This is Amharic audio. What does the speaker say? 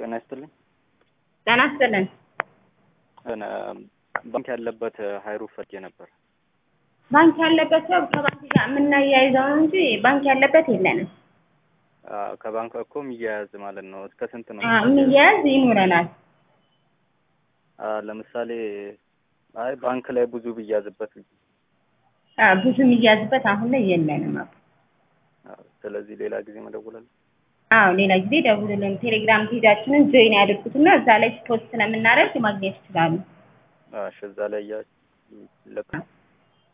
ጤና ይስጥልኝ። ጤና ይስጥልን። እነ ባንክ ያለበት ሀይሩፍ ፈልጌ ነበር። ባንክ ያለበት ሰው ከባንክ ጋር የምናያይዘው ነው እንጂ ባንክ ያለበት የለንም። አዎ፣ ከባንክ እኮ የሚያያዝ ማለት ነው። እስከ ስንት ነው? አዎ፣ የሚያያዝ ይኖረናል። አዎ፣ ለምሳሌ አይ ባንክ ላይ ብዙ ብያዝበት አዎ፣ ብዙ የሚያዝበት አሁን ላይ የለንም። አዎ፣ ስለዚህ ሌላ ጊዜ መደውላለሁ። አዎ፣ ሌላ ጊዜ ደውሉልን። ቴሌግራም ፔጃችንን ጆይን ያድርጉትና እዛ ላይ ፖስት ስለምናደርግ ማግኘት ይችላሉ። እሺ፣ እዛ ላይ እያ ለቅ